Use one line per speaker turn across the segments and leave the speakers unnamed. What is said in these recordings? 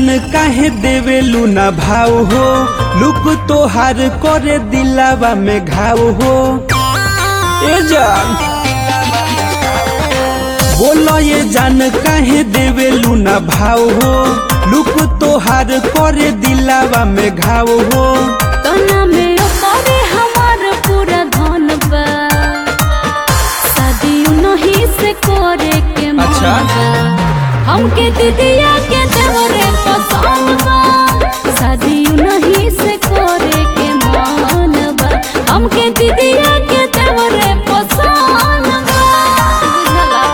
जान काहे देवेलू ना भाव हो लुक तोहार करे दिलावा में घाव हो ए जान बोलो ये जान काहे देवेलू ना भाव हो लुक तोहार करे दिलावा में घाव हो
तना में ओकरे हमार पूरा धन बा शादी नहीं से करे के मन
अच्छा।
बा हमके दीदिया के देवरे पसंद बा शादी नहीं से करे के मन बा हमके दीदिया के देवरे पसंद बा बुझला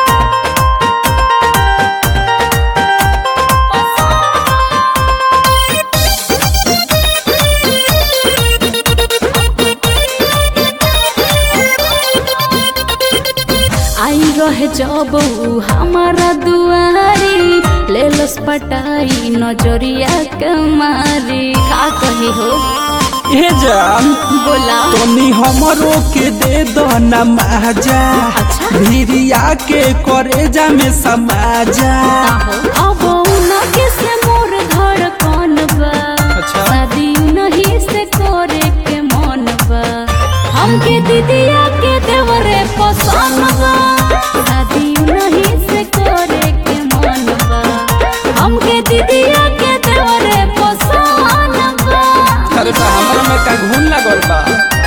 आई रहे जब ऊ हमारा दुआरी ले लस पटाई नजरिया कमारी का कही हो
ए जान
बोला
तनी हमरो के दे दो ना माजा
अच्छा।
भिरिया के करेजा में समाजा
अब उनके से मोर धड़कन बा
अच्छा।
शादी नहीं से करे के मन बा हमके दीदिया के देवरे पसंद बा शादी नहीं से करे के मन बा हमके दीदिया के देवरे पसंद बा
अरे बा हमरा में का घून लागल बा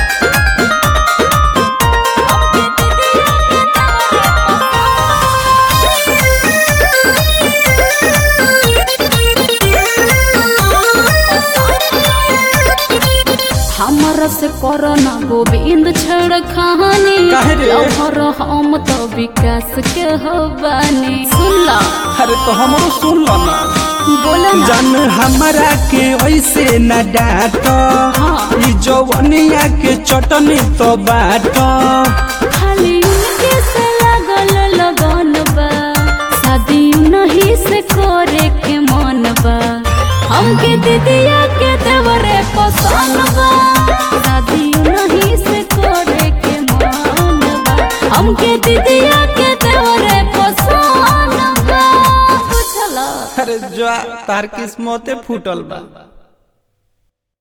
हमरा से करना गोविंद छड़ कहानी
काहे रे?
लहर हम तो विकास के हो बानी सुन ला
अरे तो हमरो सुन लो ना
बोला ना
जान हमरा के ऐसे न डांट
हाँ।
ई जवनिया के चटनी तो बाट
खाली उनके से लगल लगन बा शादी नहीं से करे के मन बा हमके दीदिया के देवरे पसंद बा शादी नहीं से करे के मन बा हमके दीदिया के देवरे पसंद बा बुझला
अरे जा तार किस्मते फूटल बा